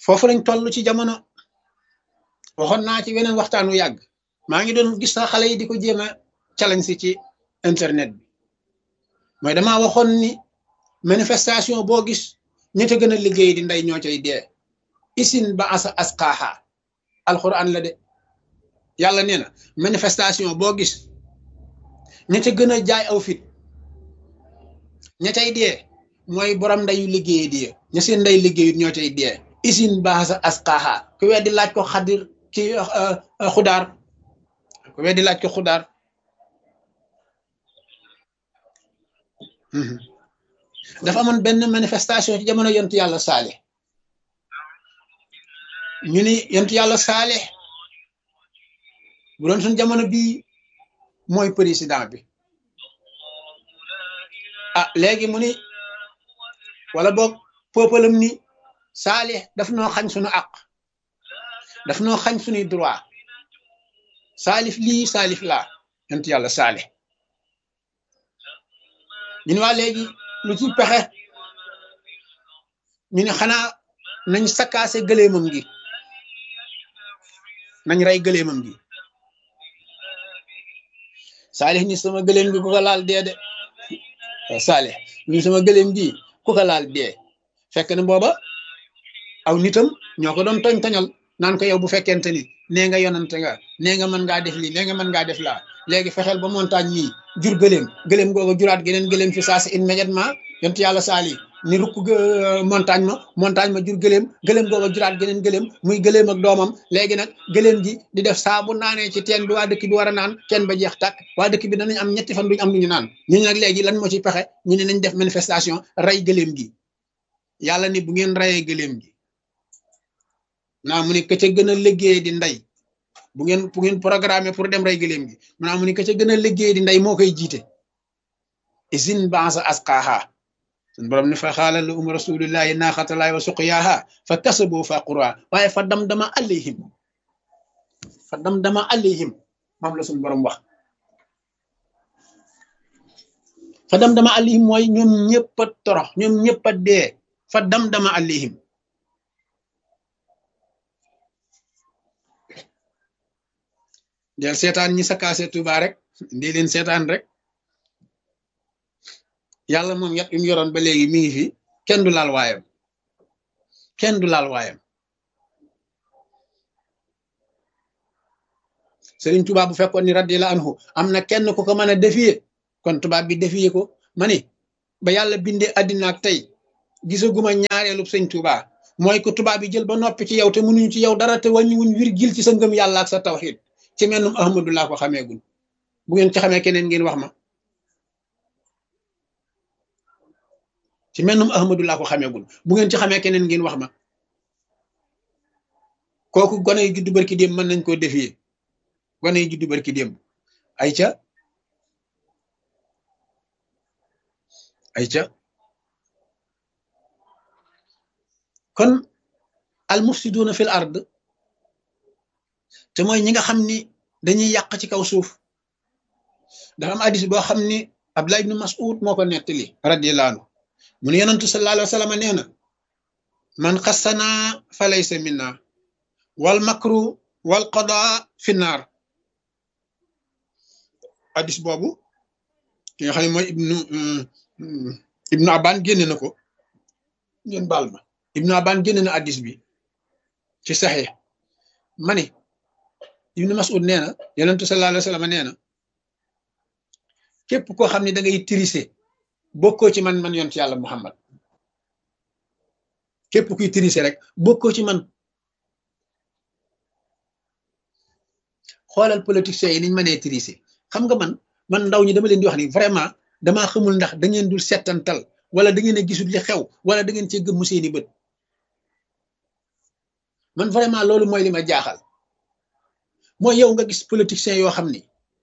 foofu lañ toll ci jamono waxoon naa ci weneen waxtaan wu yàgg maa ngi doon gis sax xale yi di ko jéem a challenge si ci internet bi mooy damaa waxoon ni manifestation boo gis ñi te gën a liggéey di ndey ñoo cay dee isin ba asa asqaaha alquran la de yàlla nee na manifestation boo gis ña ca gën a jaay aw fit ña cay dee mooy borom ndeyu liggéey di ña seen ndey liggéeyut ñoo cay dee isin ba asa asqaaha ku weddi laaj ko xadir ki xudaar ku weddi laaj ko xudaar dafa amoon benn manifestation ci jamono yontu yàlla saale ñu ni yontu yàlla saale bu doon suñ jamono bii mooy président bi ah léegi mu ni wala boog peuplem ni saale daf noo xañ suñu àq daf noo xañ suñuy droit saalif lii saalif laa yontu yàlla saale ñu ne waa léegi lu ci pexe ñu ne xanaa nañ sakkaase gëleemam gi nañ rey gëleemam gi saalix ni sama gëleem gi ku ko laal dee de saalix ni sama gëleem gi ku ko laal dee fekk na booba aw nitam ñoo ko doon toñ toñal naan ko yow bu fekkente ni nee nga yonante nga nee nga mën ngaa def lii nee nga mën ngaa def laa léegi fexeel ba montagne mii jur gëléem gëléem googu juraat geneen gëléem fi saa si immédiatement yontu yàlla saali ni rukk montagne ma montagne ma jur gëléem gëléem googu juraat geneen gëléem muy gëléem ak doomam léegi nag gëléem gi di def saa bu naanee ci teen bi waa dëkk bi war a naan teen ba jeex tàkk waa dëkk bi danañ am ñetti fan duñ am lu ñu naan ñu ne nag léegi lan moo ci pexe ñu ne nañ def manifestation rey gëléem gi yàlla ni bu ngeen reyee gëléem gi naa mu ne ka ca gën a liggéey di ndey bu ngeen bu ngeen programmé pour dem rey gëléem gi maanaam mu ni ka ca gën a liggéey di ndey moo koy jiite isin bansa asqaaha sun borom ne fa xaala la um rasulillahi naaxatalaay wa suqyaaha fa kasaboo fa qura waaye fa dam dama alayhim fa dam dama alayhim moom la sun borom wax fa dam dama alayhim mooy ñoom ñëpp a torox ñoom ñëpp a dee fa dam dama alayhim del seetaan ñi sakkaase Tuuba rek ndi leen seetaan rek yàlla moom yat yum yoroon ba léegi mi ngi fi kenn du laal waayam kenn du laal waayam Sëriñ Tuuba bu fekkoon ni radiyallahu anhu am na kenn ku ko mën a défier kon tubaab bi défier ko ma ni ba yàlla bindee àddina ak tey gisaguma ñaareelu sëñ Tuuba mooy ko tubaab bi jël ba noppi ci yow te mënuñu ci yow dara te wàññiwuñ virgule ci sa ngëm yàlla ak sa tawxiid ci mennum ahmadu laa ko xameegul bu ngeen ci xamee keneen ngeen wax ma ci mennum ahmadu laa ko xameegul bu ngeen ci xamee keneen ngeen wax ma kooku gone yu juddu barki démb mën nañ koo défier gone yu juddu barki démb ay ca ay ca kon al mufsiduuna fil ard te mooy ñi nga xam ni dañuy yàq ci kaw suuf dafa am hadis boo xam ni Abdullah ibn Mas'ud moo ko nettali radiyallahu anhu mu ne yonantu sallallahu alayhi wa sallam nee na man xassana fa laysa minna wal makru wal qada fi naar hadis boobu ki nga xam ne mooy ibnu ibnu Aban génne na ko ngeen baal ma ibnu Aban génne na hadis bi ci saxee ma ni ibnu Mas'ud nee na yonentu sallallahu alayhi wa sallam nee na képp koo xam ne da ngay tirise bokkoo ci man man yonent yàlla Muhammad képp kuy tirise rek bokkoo ci man xoolal politiciens yi niñ mënee tirise xam nga man man ndaw ñi dama leen di wax ni vraiment damaa xamul ndax da ngeen dul settantal wala da ngeen a gisul li xew wala da ngeen cee gëmmu seeni bët man vraiment loolu mooy li ma jaaxal mooy yow nga gis politiciens yoo xam ni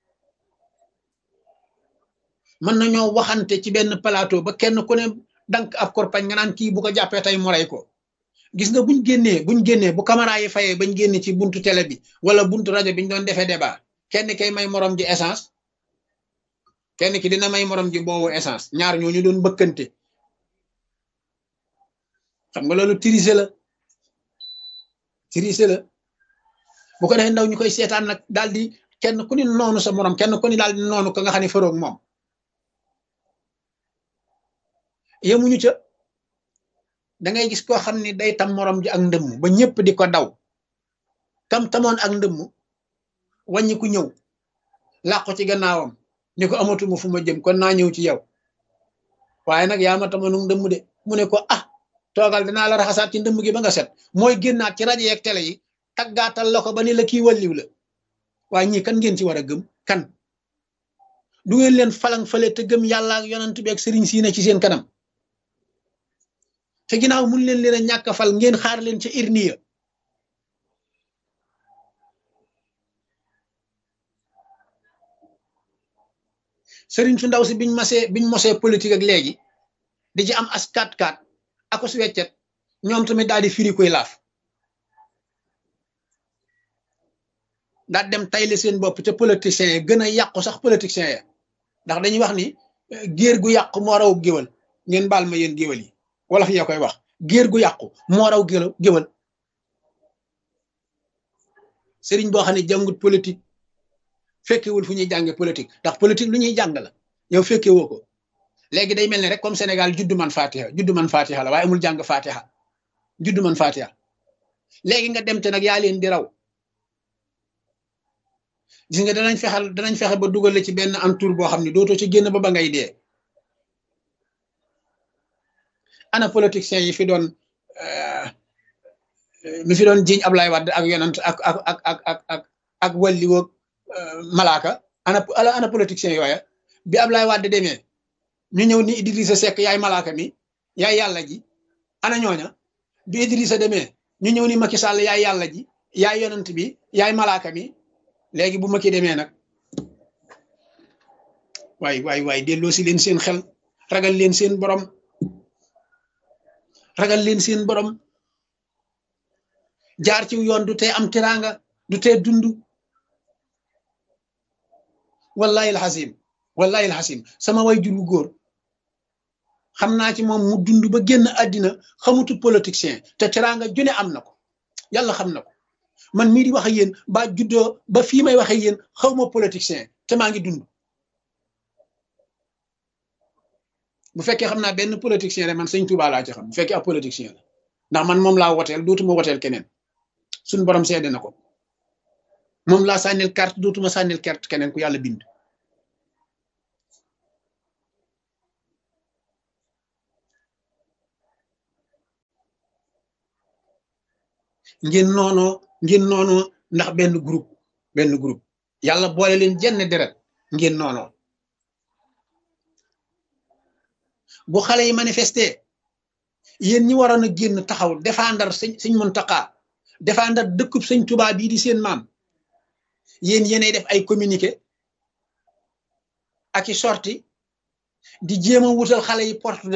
mën nañoo waxante ci benn plateau ba kenn ku ne dank ab korpañ nga naan kii bu ko jàppee tey mu rey ko gis nga buñ génnee buñ génnee bu caméra yi fayee bañ génne ci buntu télé bi wala buntu rajo bi ñu doon defee débat kenn kay may morom ji essence kenn ki dina may morom ji boobu essence ñaar ñooñu doon bëkkante xam nga loolu tirise la triché la bu ko defee ndaw ñu koy seetaan nag daal di kenn ku ni noonu sa morom kenn ku ni daal di noonu ko nga xam ne faroog moom yemuñu ca da ngay gis koo xam ni day tam morom ji ak ndëmm ba ñëpp di ko daw kam tamoon ak ndëmm wàññi ku ñëw làqu ci gannaawam ni ko amatuma fu ma jëm kon naa ñëw ci yow waaye nag yaa ma tamoon ndëmm de mu ne ko ah toogal dinaa la raxasaat ci ndëmm gi ba nga set mooy génnaat ci rajo yeeg télé yi taggaatal la ko ba ni la kii walliw la waaye ñii kan ngeen ci war a gëm kan du ngeen leen falang fale te gëm yàlla ak yonent bi ak sëriñ siine ci seen kanam te ginnaaw mun leen leen a ñàkk a fal ngeen xaar leen ca irniya sëriñ su ndaw si biñ masee biñ mosee politique ak léegi di ci am as kat kat ako su weccet ñoom tamit daal di firi koy laaf daal dem tayle seen bopp ca politiciens yi gën a yàqu sax politiciens ya ndax dañuy wax ni géer gu yàqu moo raw géwal ngeen baal ma yéen géwal yi wala fi ya koy wax géer gu yàqu moo raw géwal sëriñ boo xam ne jàngut politique fekkewul fu ñuy jànge politique ndax politique lu ñuy jàng la yow fekke woo ko léegi day mel ne rek comme Sénégal juddu man fatiha juddu man fatiha la waaye amul jàng fatiha juddu man fatiha léegi nga dem te nag yaa leen di raw gis nga danañ fexal danañ fexe ba dugal la ci benn entour boo xam ne dootoo ci génn ba ba ngay dee ana politiciens yi fi doon mi fi doon jiñ Ablaye Wade ak yonant ak ak ak ak ak ak ak walli woog malaaka ana ana politiciens yooya bi Ablaye Wade demee ñu ñëw ni Idrissa Seck yaay malaaka mi yaay yàlla ji ana ñooña bi Idrissa demee ñu ñëw ni Macky Sall yaay yàlla ji yaay yonant bi yaay malaaka mi léegi bu Macky demee nag waay waay waay delloo si leen seen xel ragal leen seen borom ragal leen seen borom jaar ci yoon du tee am teraanga du tee dund wallahi alxasim wallahi alxasim sama way jur wu góor xam naa ci moom mu dund ba génn àddina xamutu politicien te teraanga june am na ko yàlla xam na ko man mii di wax ak yéen ba juddoo ba fii may wax ak yéen xaw ma politicien te maa ngi dund bu fekkee xam naa benn politicien rek man sëñ Touba laa ci xam bu fekkee ab politicien la ndax man moom laa woteel dootuma woteel keneen suñ borom seede na ko moom laa sànnil carte dootuma sànnil carte keneen ku yàlla bind ngeen noonoo ngeen noonoo ndax benn groupe benn groupe yàlla boole leen jenn deret ngeen noonoo bu xale yi manifesté yéen ñi waroon a génn taxaw défendre sëñ sëñ Muntaxa défendre dëkkub sëñ Tuubaa bii di seen maam yéen yéenay def ay communiqué ak i sorti di jéem a wutal xale yi porte